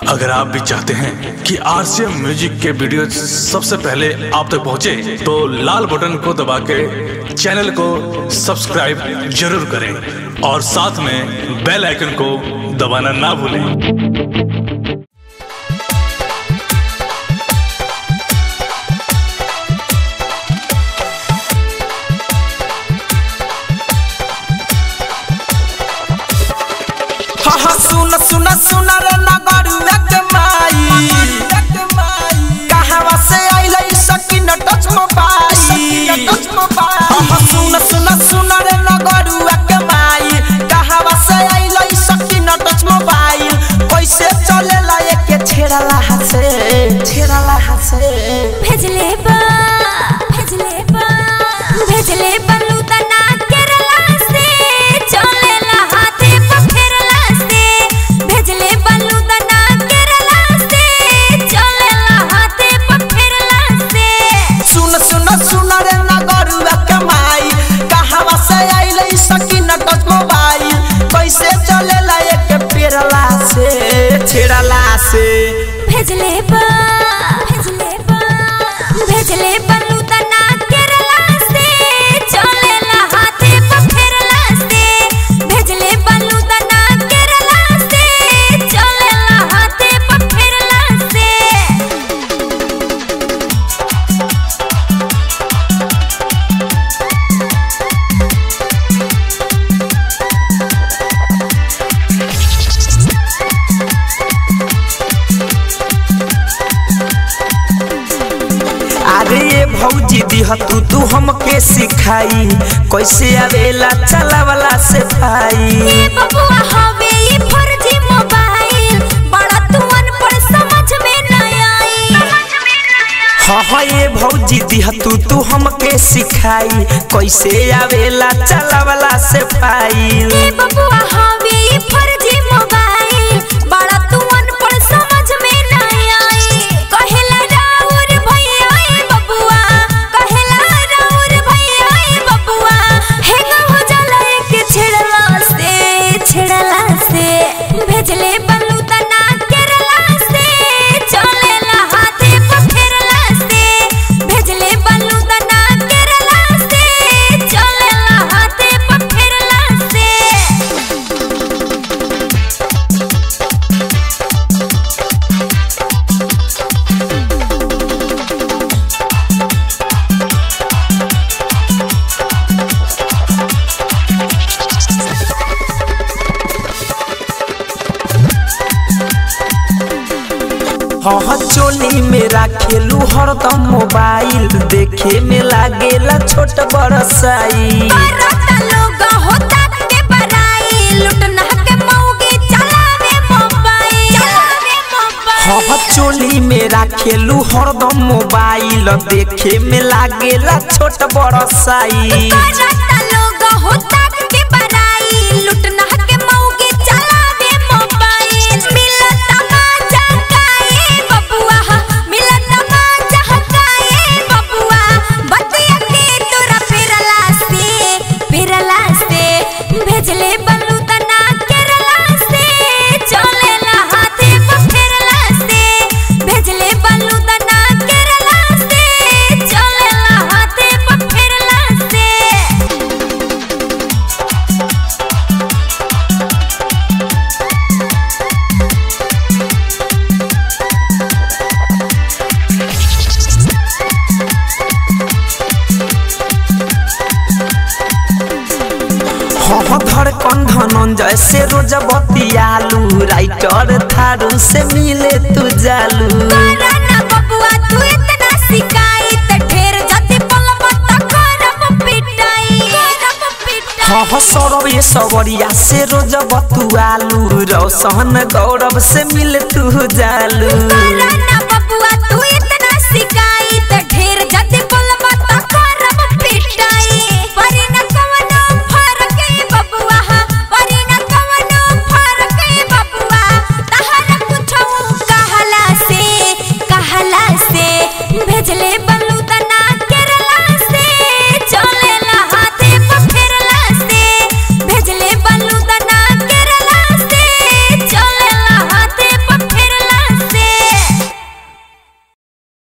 अगर आप भी चाहते हैं कि आरसीएम म्यूजिक के वीडियो सबसे पहले आप तक पहुंचे, तो लाल बटन को दबा के चैनल को सब्सक्राइब जरूर करें और साथ में बेल आइकन को दबाना ना भूलें हा हा सुन सुन सुन रे नगरुआ के माई कहवा से आइलै सकिन टच मोबाइल हा हा सुन सुन सुन रे नगरुआ के माई कहवा से आइलै सकिन टच मोबाइल कैसे चलेला एके छेड़ला हसे छेड़ला हसे भेजले बा भेजले बा भेजले बलू तना केरला से चलेला हाथे पखेरला से भेजले बलू तना केरला से चलेला हाथे पखेरला से सुन सुन सुन रे नगरुआ के माई कहवा से आइलै सकिन टच मोबाइल कैसे चलेला एके पेरला से छेड़ला से भेजले बा भेजले बा भेजले बलू तना केरला से चलेला हाथे पखेरला से भेजले बलू तना केरला से चलेला हाथे पखेरला से अरे ये भौजी दिह तू तू हमके सिखाई कैसे आवेला चलावला से भाई ए बबुआ हवे ई फर्जी मोबाइल बड़ा तू अनपढ़ समझ में न आई हाँ हाँ ये भौजी दिह तू तू हमके सिखाई कैसे आवेला चलावला से भाई ए बबुआ हवे ई फर्जी मोबाइल बड़ा तू अनपढ़ समझ में न आई कहेला राउर भैया ए बबुआ कहेला राउर भैया ए बबुआ हे हो जाला के छेड़ला से छेड़ला से भेजले बलू तना केरला से चलेला हाथे पखेरला से भेजले बलू तना केरला से चलेला हाथे पखेरला से हाँ हाँ चोली में राखेलू हरदम मोबाइल देखे में लागेला छोट बड़ साई बरता लोग होता के बराई लुटना के मौगी चलावे मोबाइल चलावे मोबाइल हाँ हाँ चोली में राखेलू हरदम मोबाइल देखे में लागेला छोट बड़ साई बरता लोग होता के बराई लुटना के मौगी चलावे मोबाइल मिलता मजा काए बबुआ मिलता मजा काए बबुआ बतिया के तोरा फिरला से फिरला से भेजले बलू तना केरला से चलेला हाथे पखेरला से भेजले बलू तना केरला से चलेला हाथे पखेरला से हाँ हाँ धड़कन धनंजय से रोज बतियालू राइटर थारू से मिले तू जालू कराना बबुआ तू इतना सिकाई त ढेर जति पलब त करब पिटाई करब पिटाई हाँ हाँ सौरभ ये सवरिया से रोज बतुआलू रोशन गौरव से मिले